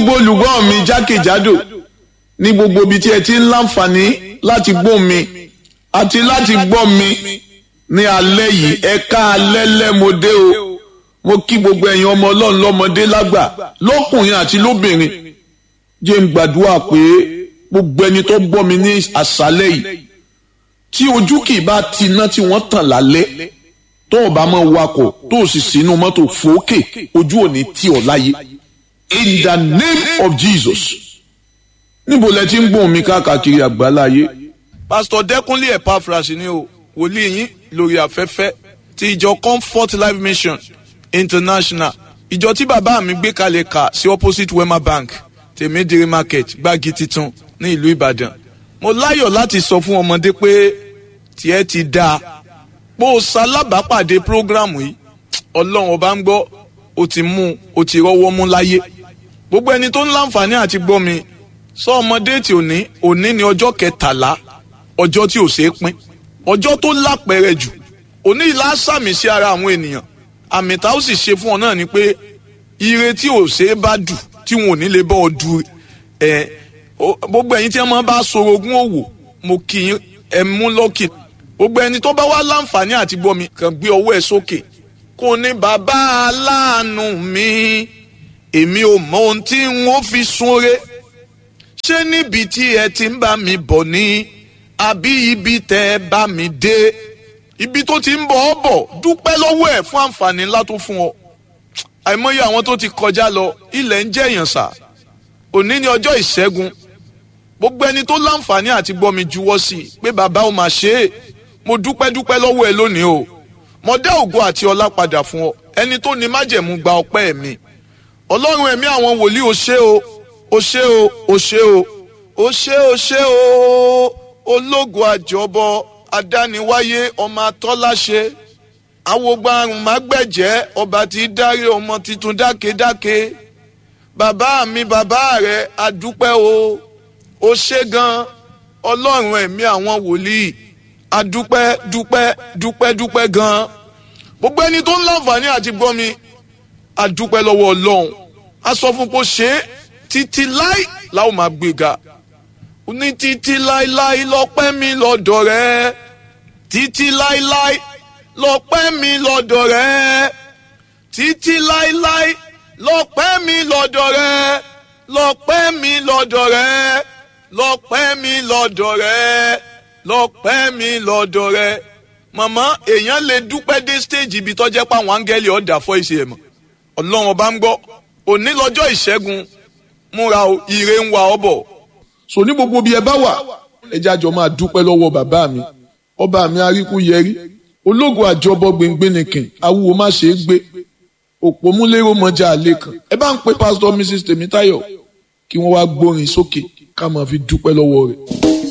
gbogbo olùgbọ́ mi jákèjádò ní gbogbo ibi tí ẹ ti ń láǹfààní láti gbọ́ mi àti láti gbọ́ mi ní alẹ́ yìí ẹ ká alẹ́ lẹ́mọdé o mo kí gbogbo ẹ̀yin ọmọ ọlọ́run lọ́mọdé lágbà lọ́kùnrin àti lóbìnrin jẹ́ ń gbàdúrà pé gbogbo ẹni tó gbọ́ mi ní àṣálẹ́ yìí tí ojú kì í bá ti iná tí wọ́n tàn lálẹ́ tó o bá máa wakọ̀ tó o sì sínú mọ́tò fòókè ojú ò ní tì ọ́ láyé in the name of Jesus níbo lẹ ti ń gbóhùn mi káàkiri àgbáláyé. pásítọ̀ dẹ́kunlé epaphras ni o wòlíì yín lórí afẹ́fẹ́ ti ìjọ comfort life mission international ìjọ tí bàbá mi gbé kalẹ̀ kà sí opposite wema bank tèmídìrí market gbági titun ní ìlú ìbàdàn mo láyọ̀ láti sọ fún ọmọdé pé tiẹ̀ ti dáa bó o ṣalábàápàdé prógrámù yìí ọlọ́run ọba ń gbọ́ o ti mú o ti rọ́wọ́ mú láyé gbogbo ẹni tó ń láǹfààní àti gbọ́ mi sọ ọmọdé tí òní òní ni ọjọ́ kẹtàlá ọjọ́ tí ò ṣeé pín ọjọ́ tó lápẹẹrẹ jù òní ìlà sàmì sí ara àwọn ènìyàn àmì tá ó sì ṣe fún ọ náà ni pé ire tí ò ṣeé bá dù tí wọn ò ní lè bọ́ ọ du ẹ gbogbo ẹ̀yin tí wọ́n máa bá sorogún òwò mo kì í ẹ mú lọ́kì gbogbo ẹni tó bá wá láǹfààní àti gbọ́ mi kàn gbé ọwọ́ ẹ sókè kò ní bàbá aláàánú mi èmi ò mọ ohun tí n ó fi súnre ṣé níbi tí ẹ ti ń bá mi bọ̀ ni àbí ibi tẹ́ ẹ bá mi dé ibi tó ti ń bọ̀ ọ́ bọ̀ dúpẹ́ lọ́wọ́ ẹ̀ fún àǹfààní ńlá tó fún ọ àìmọye àwọn tó ti kọjá lọ ilẹ̀ ń jẹ́ èèyàn sà òní ni ọjọ́ ìṣẹ́gun gbogbo ẹni tó láǹfààní àti gbọ́ mi juwọ́ sí i pé bàbá ò mà ṣe é mo dúpẹ́ dúpẹ́ lọ́wọ́ ẹ lónìí o mo dá ògo àti ọlá padà fún ọ ẹni tó ní májẹ̀mú gba ọpẹ́ mi ọlọ́run ẹ̀mí àwọn wòlíì o ṣé o o ṣé o o ṣé o o ṣé o ṣé o ológo àjọbọ adániwáyé ọmọ atọ́láṣe awogbarun mágbẹ̀jẹ́ ọba tí dárí ọmọ tuntun dákedáke bàbá mi bàbá rẹ adúpẹ́ o o ṣé gan ọlọ́run ẹ̀mí àwọn wòlíì adúpẹ́ dúpẹ́ dúpẹ́ dúpẹ́ gan gbogbo ẹni tó ń láǹfààní àti gbọ́ mi adúpẹ́ lọ́wọ́ ọlọ́run a sọ fún pé ó ṣe é títí láì láwọn máa gbéga ní títí láíláí lọ́pẹ́ mi lọ́dọ̀ rẹ títí láíláí lọ́pẹ́ mi lọ́dọ̀ rẹ títí láíláí lọ́pẹ́ mi lọ́dọ̀ rẹ lọ́pẹ́ mi lọ́dọ̀ rẹ lọ́pẹ́ mi lọ́dọ̀ rẹ lọ́pẹ́ mi lọ́dọ̀ rẹ màmá èèyàn lè dúpẹ́ dé stage ibi tó jẹ́ pé àwọn áńgẹ́lì ọ̀dà fọ́ ìṣe ẹ̀ mọ̀ ọlọ́run ọba ń gbọ́ òní lọ́jọ́ ìṣẹ́gun múra o ire ń wa ọ bọ̀. so ní gbogbo bí ẹ bá wà ẹ jẹ́ àjọ máa dúpẹ́ lọ́wọ́ bàbá mi ọba mi aríkú yẹrí ológun àjọbọ gbẹngbẹnìkìn awúwo má ṣe é gbé òpó múlẹ́rọ mọ́jà àlẹ́ kan ẹ bá ń pe pásítọ̀ mrs tèmítáyọ̀ kí wọ́n wá gbórin sókè ká máa fi dúpẹ́ lọ́wọ́ rẹ̀.